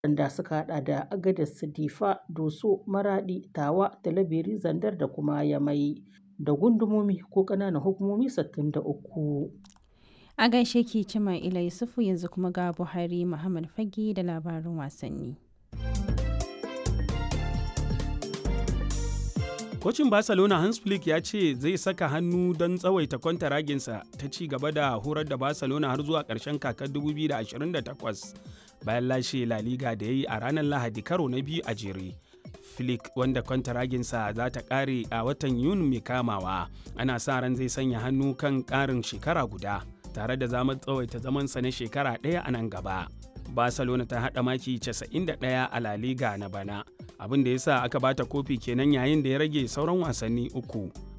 waɗanda suka haɗa da Agadez, Difa, Doso, Maraɗi, Tawa, Talabiri, Zandar da kuma Yamai da gundumomi ko ƙananan hukumomi 63. A gaishe ki Cima Ila Yusufu yanzu kuma ga Buhari Muhammad Fage da labarin wasanni. Kocin Barcelona Hans Flick ya ce zai saka hannu don tsawaita kwantaraginsa ta ci gaba da horar da Barcelona har zuwa ƙarshen kakar 2028 bayan lashe La Liga da ya yi a ranar Lahadi karo na biyu a jere. Flick wanda kwantaraginsa za ta ƙare a watan Yuni mai kamawa ana sa ran zai sanya hannu kan ƙarin shekara guda tare da zamar tsawaita zamansa na shekara ɗaya a nan gaba. Barcelona ta haɗa maki 91 a La Liga na bana, abin da ya sa aka bata kofi kenan yayin da ya rage sauran wasanni uku.